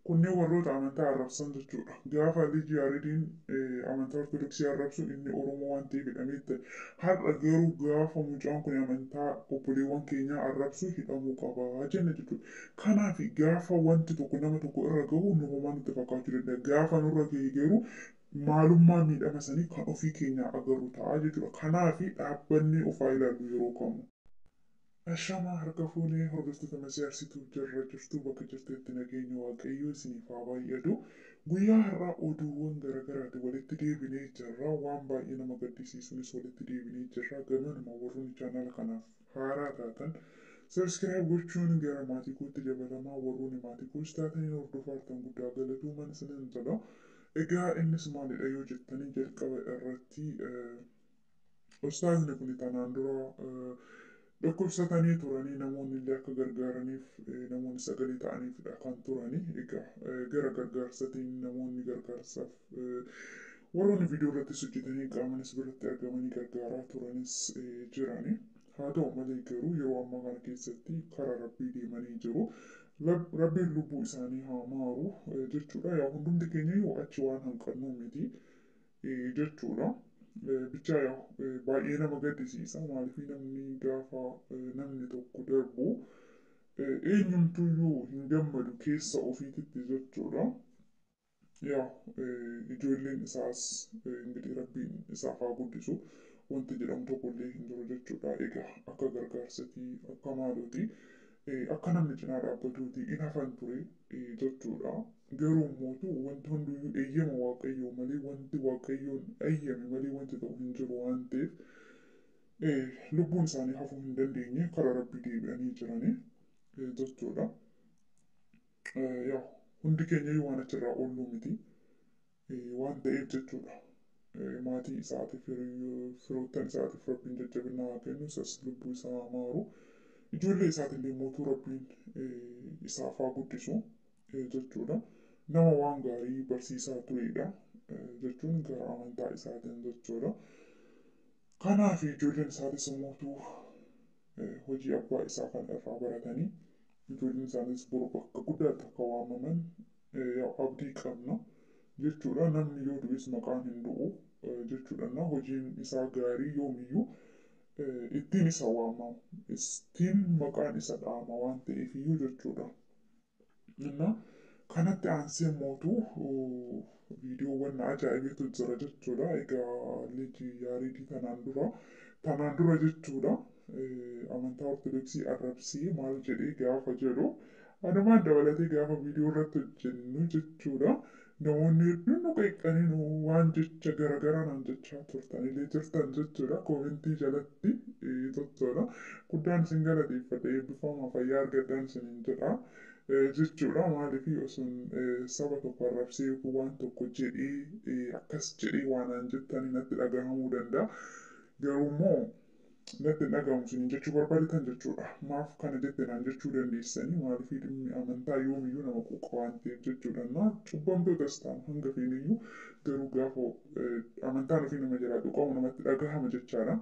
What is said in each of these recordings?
Kunneen warroota amantaa arrabsan jechuudha. Gaafa Liji Yaaridiin amantaa Ortodoksii arrabsu inni Oromoo waan ta'eef hidhamee ture. Har'a garuu gaafa mucaan kun amantaa obboleewwan keenyaa arrabsu hidhamuu qaba jenna jechuudha. Kanaaf gaafa wanti tokko nama tokko irra gahu nuumaa nutti fakkaachuu danda'a. Gaafa nurra gahe garuu maalummaa miidhama sanii kan ofii keenyaa agarru ta'a jechuudha. Kanaaf dhaabbanni ofaa ilaallu yeroo kamuu. Ashamaa harka fuunee hordoftoota masiyaarsituuf jirra jirtu bakka jirtetti nageenya waaqayyoo isiniif haa baay'atu. Guyyaa har'aa oduuwwan garaagaraatiin walitti deebinee jirra. Waan baay'ee nama gaddisiisuunis walitti deebinee jirra. Gamanuma warroonni chaanala kanaaf haaraa taatan Sabskiraayib gochuun gara maatii kootti dabalamaa warroonni maatii koos taatanii hordofaa jirtan guddaa galatuuman isinin jedha. Egaa innis maalidha yoo jettanii jalqaba irratti ustaazni kun tanaan dura dhukkubsatanii turanii namoonni illee akka gargaaraniif namoonni sagalee ta'aniifidha kan turani. Egaa gara gargaarsatiin namoonni gargaarsaaf warroonni viidiyoo irrattis hojjetanii qaamanis biratti argamanii gargaaraa turanis jirani. Haa ta'u malee garuu yeroo ammaa kana keessatti karaa rabbii deemanii jiru. Rabbiin lubbuu isaanii haa maaru jechuudha. Yaa hundumti keenya yoo achi waan hanqannuu miti jechuudha. Bichaa yaa baay'ee nama gaddisiisa. Maaliif namni gaafa namni tokko darbu eenyumtuyyuu hin gammadu keessa ofiititti jechuudha. Yaa ijoolleen isaas ingirii rabbiin isaaf haa guddisu. Wanti jedhamu tokkollee hin jiru jechuudha. Egaa akka gargaarsatii akka maalooti akka namni cinaa dhaabbatuuti in hafan ture jechuudha. Garuu immoo wanti hundiyyuu eeyyama waaqayyoo malee wanti waaqayyoon eeyyame malee wanti ta'u hin jiru waan ta'eef lubbuun isaanii hafuu hin dandeenye karaa rabbii deebi'anii jirani jechuudha. Yaa hundi keenya waan achirraa oollu miti waan ta'eef jechuudha. maatii isaatiif firoottan isaatiif rabbiin jajjabina haa kennu isas lubbuu isaa haa maaru ijoollee isaatiillee mootuu rabbiin isaaf haa guddisu jechuudha nama waan gaarii barsiisaa turedha jechuun gara amantaa isaatiin jechuudha kanaaf ijoolleen isaatis mootuu hojii abbaa isaa kan irraa baratanii ijoolleen isaanis boru bakka guddaatti akka waamaman abdii qabna jechuudha namni yoo du'es maqaan hin du'u jechuudha na hojiin isaa gaarii yoomiyyuu ittiin isa waamamu ittiin maqaan isa dhahama waan ta'eef iyyuu jechuudha. Inna kanatti aansee mootuu viidiyoowwan ajaa'ibeetu jira jechuudha. Egaa liji yaaridii tanaan dura tanaan dura jechuudha amantaa ortodoksii arrabsii maal jedhee gaafa jedhu anumaan dabalatee gaafa viidiyoo irratti hojjennu jechuudha. namoonni hedduun nu qeeqanii nu waan jecha garaagaraa naan jechaa turtanillee jirtan jechuudha koomentii jalatti jechuudha guddaan isin galateeffadha eebbifamaa fayyaa argadhaan isiniin jedha jechuudha maaliif osun saba tokko arrabsee waan tokko jedhee akkas jedhee waan aan jettanii natti dhagahamuu danda'a garuu immoo natti dhagahamu isiniin jechuu barbaadan jechuudha maaf kana jette naan jechuu dandeessanii maaliif dhimmi amantaa yoomiyyuu nama quuqa waan ta'eef jechuudha na cubbamtootas ta'an hanga feeniyyuu garuu gaafa amantaan ofii nama jalaa tuqamu namatti dhagahama jechaadha.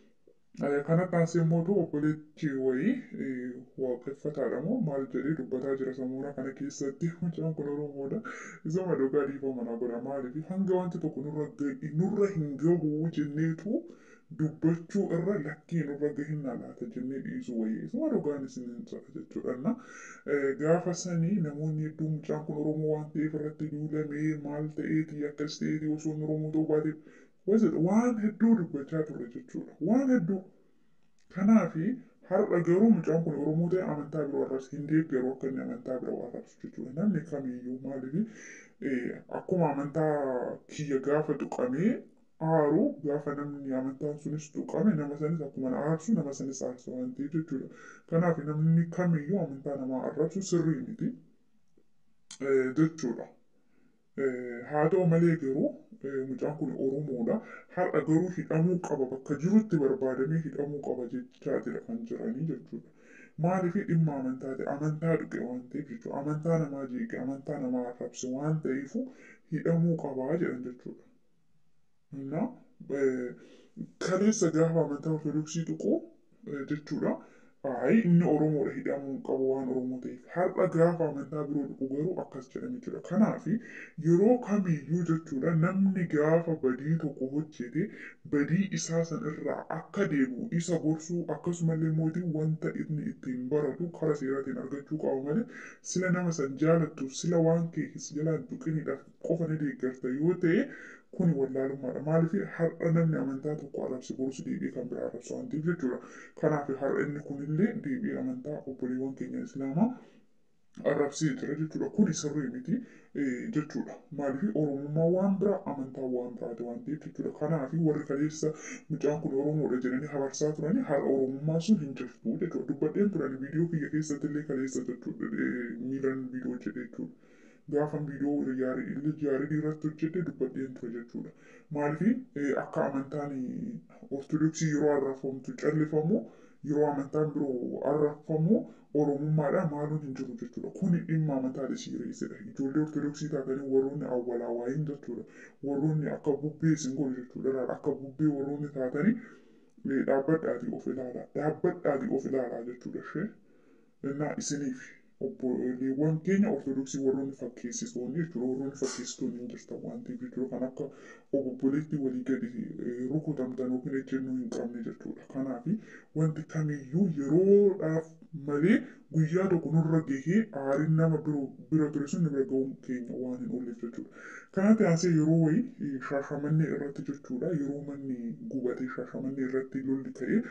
Kanatti aansee mootuu obboleetti wayii waaqeffataadha moo maal jedhee dubbataa jira samuura kana keessatti mucaan kun oromoodha isuma dhugaa dhiifama na godha maaliif hanga wanti tokko nurra hin gahu jenneetu dubbachuu irra lakkii nurra gahinna laata jennee dhiisu wayii isuma dhugaan isiniin jedha jechuudha na gaafa sanii namoonni hedduun mucaan kun oromoo waan ta'eef irratti duulamee maal ta'eeti akkas ta'eeti osoo oromoo ta'uu baateef waan hedduu dubbachaa turre jechuudha waan hedduu kanaafi har'a garuu mucaan kun oromoo ta'e amantaa biroo arrabsa hin deeggaru akka inni amantaa biroo arrabsu jechuudha namni kamiyyuu maaliif akkuma amantaa kiyya gaafa tuqamee aaru gaafa namni amantaan sunis tuqame nama sanis akkuma aarsu nama sanis aarsa waan ta'eef jechuudha kanaaf namni kamiyyuu amantaa namaa arrabsu sirrii miti jechuudha. haa ta'u malee garuu mucaan kun oromoodha har'a garuu hidhamuu qaba bakka jirutti barbaadamee hidhamuu qaba jechaatidha kan jiranii jechuudha. Maaliif dhimma amantaati amantaa dhuge waan ta'eef jechuudha amantaa namaa jeeqe amantaa namaa arrabse waan ta'eef hidhamuu qabaa jedhan jechuudha. Na kaleessa gaafa amantaa ortodoksii tuqu jechuudha Ayi inni Oromoodha hidhamuu qabu waan Oromoo ta'eef. Har'a gaafa amantaa biroo dhufu garuu akkas jedhame jechuudha. Kanaaf yeroo kamiyyuu jechuudha namni gaafa badii tokko hojjete badii isaa san irraa akka deebi'u isa gorsuu akkasumallee mootii wanta inni ittiin baratu karaa seeraatiin argachuu qaba malee sila nama san jaalattu sila waan kee jalaan tuqiniidhaaf qofa ni deeggarta yoo ta'e kuni wallaalummaadha. Maaliif har'a namni amantaa tokko arrabse borusi deebi'ee kan biraa arrabsa waan ta'eef jechuudha. Kanaaf har'a inni kunillee deebi'ee amantaa obboleewwan keenya Islaamaa arrabsee jira jechuudha. Kuni sirrii miti jechuudha. Maaliif Oromummaa waan biraa amantaa waan biraati waan ta'eef jechuudha. Kanaaf warri kaleessa mucaan kun Oromoodha jedhanii habarsaa turanii har'a Oromummaa sun hin jirtu jechuudha. Dubbadheen turan viidiyoo kiyya keessatti illee kaleessa jechuudha miilan viidiyoo jedhe jechuudha. Gaafa viidiyoo yaarii irratti hojjete dubbadheen ture jechuudha. Maaliif akka amantaan ortodoksii yeroo arrafamtu callifamu yeroo amantaan biroo arrafamu oromummaadha maaluun hin jiru jechuudha. Kuni dhimma amantaa sireessedha. Ijoollee ortodoksii taatanii warroonni awwalaa waayin jechuudha. Warroonni akka bubbee isin godhu jechuudha. Akka bubbee warroonni taatanii dhaabbadhaatii of ilaalaa. Dhaabbadhaatii of ilaalaa jechuudha. Ishee innaa isiniif obboleewwan keenya ortodoksii warroonni fakkeessitoonni jechuudha. Warroonni fakkeessitoonni hin jirtan waan ta'eef jechuudha. Kan akka obboleetti walii gadi rukutamtan yookiin ejjennoo hin qabne jechuudha. Kanaaf wanti kamiyyuu yeroodhaaf malee guyyaa tokko nurra gahee aariin nama bira ture sun bira ga'uun keenya waan hin oolleef jechuudha. Kanatti aansee yeroo wayii shaashamannee irratti jechuudha. Yeroo manni gubatee shaashamannee irratti lolli ka'ee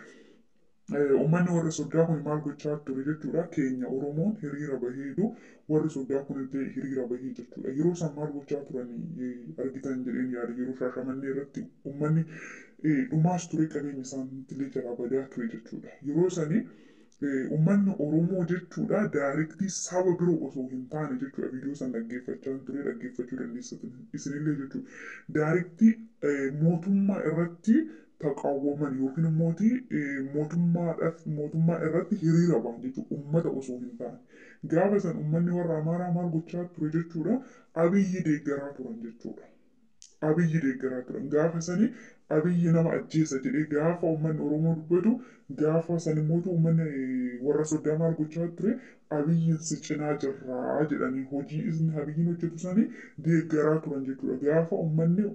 Uummanni warri soddaa kun maal gochaa ture jechuudha. Keenya Oromoon hiriira baheedu warri soddaa kun illee hiriira bahee jechuudha. Yeroo isaan maal gochaa turan argitan jedheen yaada yeroo shaashamannee irratti uummanni dhumaas ture qabeenya isaaniitillee jalaa badaa ture jechuudha. Yeroo sanii uummanni Oromoo jechuudha daayirektii saba biroo osoo hin taane jechuudha viidiyoo san dhaggeeffachaa ture dhaggeeffachuu dandeessatan isinillee jechuudha. Daayirektii mootummaa irratti taqaawwaman yookiin immoo mootummaadhaaf mootummaa irratti hiriira bahan jechuudha uummata osoo hin taane. Gaafa san uummanni warra Amaaraa maal gochaa ture jechuudha abiyyi deeggaraa turan jechuudha. Abiyyi deeggaraa turan gaafa sani abiyyi nama ajjeesa jedhee gaafa uummanni Oromoo dubbatu gaafa san immoo uummanni warra soddaa maal gochaa ture abiyyiin si cinaa jirraa jedhanii hojii inni abiyyiin hojjetu sani deeggaraa turan jechuudha. Gaafa uummanni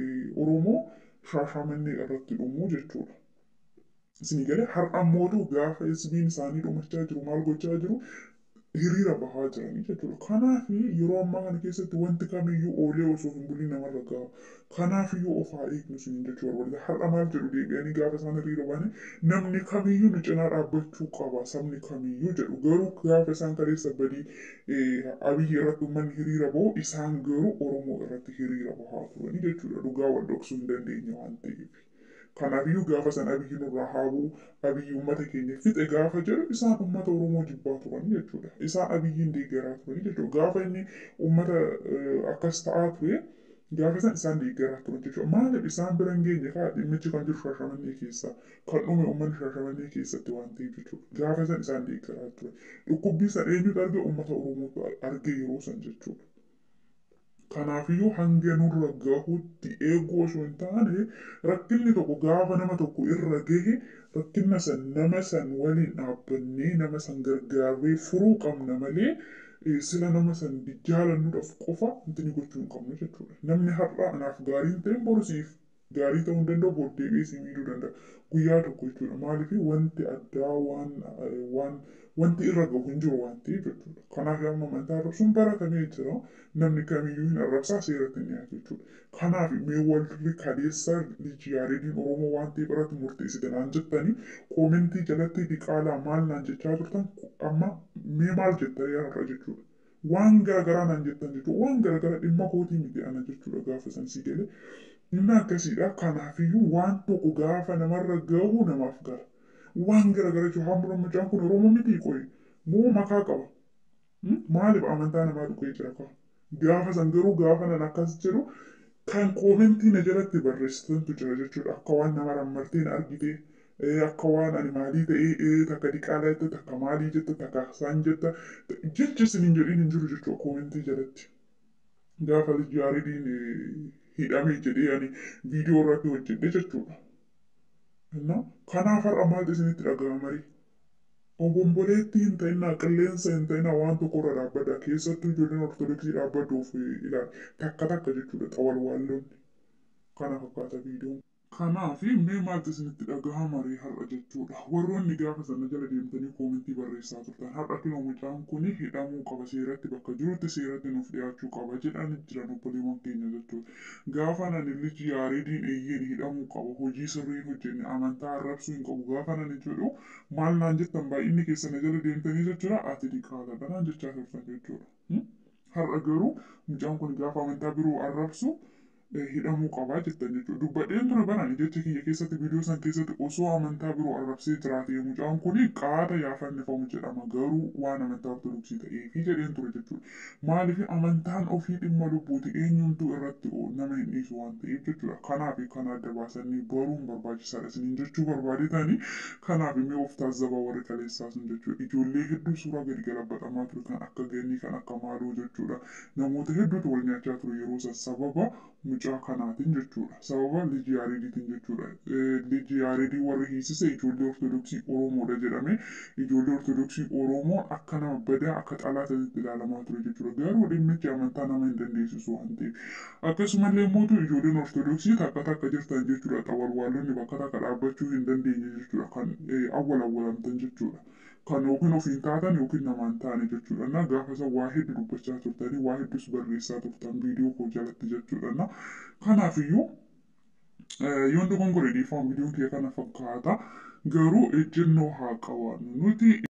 Oromoo shaashamannee irratti dhumuu jechuudha. Isinii galee har'a mootuu gaafa isbiin isaanii dhumachaa jiru maal gochaa jiru hiriira bahaa jiranii jechuudha. Kanaaf yeroo ammaa kana keessatti wanti kamiyyuu oolee osoo hin buliin namarra gaha. Kanaaf iyyuu of haa eegnu isin jechuu barbaada. Har'a maal jedhu deebi'anii gaafa isaan hiriira bahanii namni kamiyyuu nu cinaa dhaabbachuu qaba sabni kamiyyuu jedhu. Garuu gaafa isaan kaleessa badii abiyyi irratti uummanni hiriira bahu isaan garuu Oromoo irratti hiriira bahaa turanii jechuudha. Dhugaa wal dhoksuu hin dandeenye waan ta'eef. Kanaafiyyuu gaafa san abiyyi nurraa haabuu abiyyi uummata keenya fixe gaafa jedhu isaan uummata Oromoo jibbaa turan jechuudha. Isaan abiyyiin deeggaraa turan jechuudha. Gaafa inni uummata akkas ta'aa ture gaafa san isaan deeggaraa turan jechuudha. Maaliif isaan bira hin geenye kaa dhimmichi kan jiru shaashamannee keessa kan dhume uummanni shaashamannee keessatti waan ta'eef jechuudha. Gaafa san isaan deeggaraa turan. Dhukkubbii san eenyutu arge uummata Oromootu arge yeroo san jechuudha. Kanaafiyyuu hanga nurra gahutti eeguu osoo hin taane rakkinni tokko gaafa nama tokko irra gahe rakkina san nama san waliin dhaabbannee nama san gargaarree furuu qabna malee sila nama san jaalannuudhaaf qofa wanti gochuu hin qabnu jechuudha. Namni har'a anaaf gaarii hin ta'in borsiif gaarii ta'uu hin danda'u booddee si miidhuu danda'a. Guyyaa tokko jechuudha. Maaliif wanti addaa waan waan wanti irra gahu hin jiru waan ta'eef jechuudha. Kanaaf amma amantaa arrabsuun baratamee jira. Namni kamiyyuu hin arrabsaa seeratti ni dhiyaatu jechuudha. Kanaaf mee warri kaleessa liijiyaariidiin Oromoo waan ta'eef irratti murteessite naan jettanii koomentii jalatti diqaalaa maal naan jechaa turtan amma mee maal jettanii har'a jechuudha. Waan garaagaraa naan jettan jechuudha. Waan garaagaraa dhimma kootii miti ana jechuudha gaafa san si galee. Inni akkasiidha. Kanaafiyyuu waan tokko gaafa namarra gahu namaaf gala. Waan garaagaraa jechuudha. Hamma mucaan kun Oromoo miti qoyi. Moo makaa qaba. Maaliif amantaa namaa dhukkee jira kaa? Gaafa san garuu gaafa nan akkas jedhu kan koomentii na jalatti barreessitantu jira jechuudha. Akka waan nama rammarteen argite akka waan ani maalii ta'ee takka diqaalaa jette takka maalii jette takka isaan jetta jechi isin hin jedhin hin jiru jechuudha koomentii jalatti. Gaafa liijiyaariidiin hidhamee jedhee ani viidiyoo irratti hojjedhe jechuudha. Kanaaf har'a maaltu isinitti dhaga'ama marii? obomboleettii hin ta'inaa qilleensa hin ta'inaa waan tokkorra dhaabbadha keessattuu ijoolleen ortodoksii dhaabbadhuuf ilaal takka takka jechuudha xawalwaalloonni kana fakkaata viidiyoon. Kanaaf mee maaltu isinitti dhagahama ree har'a jechuudha. Warroonni gaafa sana jala deemtanii koomentii barreessaa turtan har'a kunoo mucaan kun hidhamuu qaba seeratti bakka jirutti seeratti nuuf dhiyaachuu qaba jedhan jiran obboleewwan keenya jechuudha. Gaafa nani lichi yaareediin eeyyeen hidhamuu qaba hojii sirrii hojjenne amantaa arrabsuu hin qabu gaafa nani jedhu maal naan jettan baay'inni keessan jala deemtanii jechuudha ati diqaalaadha naan jechaa turtan jechuudha. Har'a garuu mucaan kun gaafa amantaa biroo arrabsu hidhamuu qabaa jettan jechuudha. Dubbadheen ture barani jecha kiyya keessatti viidiyoo san keessatti osoo amantaa biroo arrabsee jiraate mucaan kun qaada yaafannifamu jedhama garuu waan amantaa ortodoksii ta'eefi jedheen ture jechuudha. Maaliif amantaan ofii dhimma lubbuuti eenyumtuu irratti nama hin dhiisu waan ta'eef jechuudha. Kanaaf kan adda baasanii baruun barbaachisaadha isiniin jechuu barbaadetanii kanaaf immoo of taazzabaa warri kaleessaa sun jechuudha. Ijoollee hedduu suuraa gadi galabbatamaa ture kan akka gannii kan akka maaloo jechuudha. Namoota hedduutu wal nyaachaa ture yeroo san sababa mucaa kanaatiin jechuudha. Sababa liji yaareediitiin jechuudha. Liji yaareedii warri hiisise ijoollee ortodoksii Oromoodha jedhame. Ijoollee ortodoksii Oromoo akka nama badaa akka xalaataatti ilaalamaa ture jechuudha. Garuu dhimmichi amantaa nama hin dandeessisu waan ta'eef. Akkasumallee immoo ijoolleen ortodoksii takka takka jirtan jechuudha. Xawalwaallonni bakka takka dhaabbachuu hin dandeenye jechuudha. Kan awwal awwalamtan jechuudha. kan yookiin ofiin taatan yookiin namaan taane jechuudha. Na gaafa isa waa hedduu dubbachaa turtanii waa hedduus barreessaa turtan viidiyoo koo jalatti jechuudha. Na kanaafiyyuu yoon dogongore dhiifama viidiyoon kiyya kana fakkaata garuu ejjennoo haa qabaannu nuti